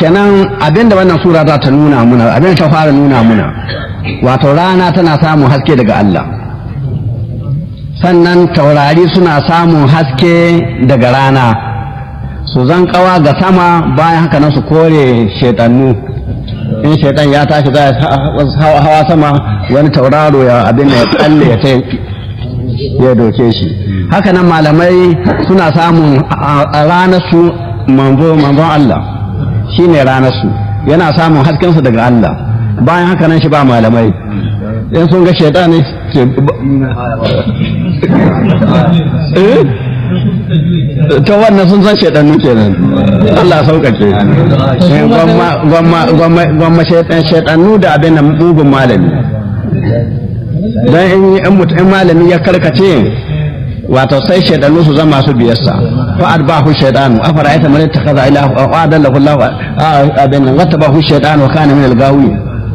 kenan abinda wannan sura za ta nuna muna abinda ta fara nuna muna wato rana tana samun haske daga Allah sannan taurari suna samun haske daga rana su zan kawa ga sama bayan haka nan su kore shaitannu in shaitan ya tashi za a hawa sama wani tauraro ya abin da ya tsalle ya ya doke shi haka nan malamai suna samun a ranar su manzo manzon Allah shine ranar su yana samun hasken su daga Allah bayan haka nan shi ba malamai in sun ga shaitan ne ta wannan sun san shaidannu kenan Allah sauƙaƙe gwamma shaidannu da abin da mugun malami don in mutum malami ya karkace wato sai shaidannu su zama su biyarsa fa adbahu shaidanu afara ayta man ittakhadha ilahu wa adallahu Allah abin nan wattabahu shaidanu wa kana min al-gawi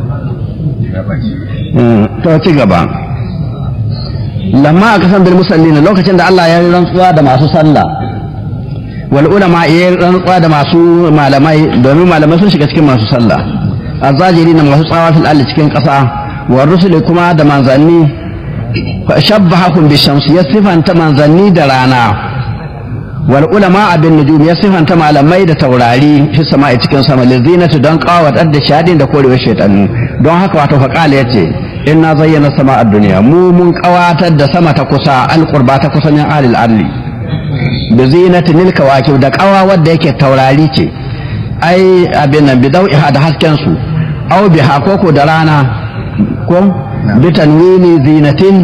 to ci gaba lamma aka san bil musallin lokacin da Allah ya yi rantsuwa da masu sallah wal ulama ya yi rantsuwa da masu malamai domin malamai sun shiga cikin masu sallah azajiri na masu tsawa fil alli cikin ƙasa wa rusuli kuma da manzanni fa shabbahakum bi shamsi ya sifanta manzanni da rana wal ulama abin nujum ya sifanta malamai da taurari fi sama'i cikin sama lizinatu don qawatar da shadin da korewar shaytanu don haka wato faqala yace inna zayyana sama a duniya mu mun kawatar da sama ta kusa alqurba ta kusa min alil arli bi zinatin lil kawakib da kawa wadda yake taurari ce ai abin nan bi dau'iha da hasken su aw bi hakoko da rana ko bi tanwini zinatin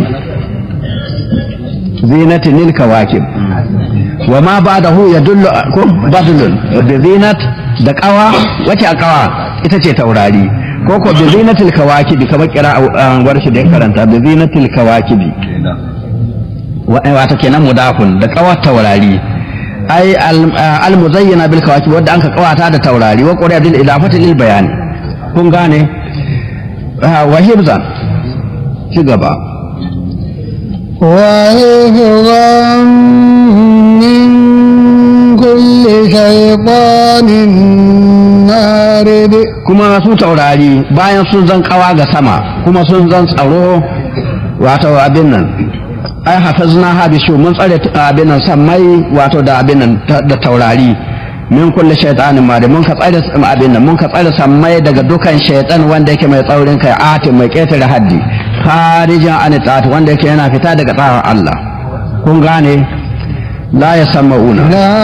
zinatin lil kawakib wa ma ba'dahu yadullu ko badlun bi zinat da kawa wace a kawa ita ce taurari ko ko bi zinatil kawakibi kamar kira warshi da ya karanta bi zinatil kawakibi wato kenan mudafun da kawar taurari ai al muzayyana bil kawakib wanda anka kawata da taurari wa qura bil idafati lil bayani kun gane wa hibzan ci gaba وحفظا من كل شيطان مارد kuma su taurari bayan sun zan kawa ga sama kuma sun zan tsaro wato abin nan ai hafazna ha bi mun tsare abin nan sammai wato da abin nan da taurari min kulli shaytanin mari mun ka tsare abin nan mun ka tsare sammai daga dukan shaytan wanda yake mai tsaurin kai ati mai ketare haddi kharijan an ta'at wanda yake yana fita daga tsarin Allah kun gane la yasammauna لا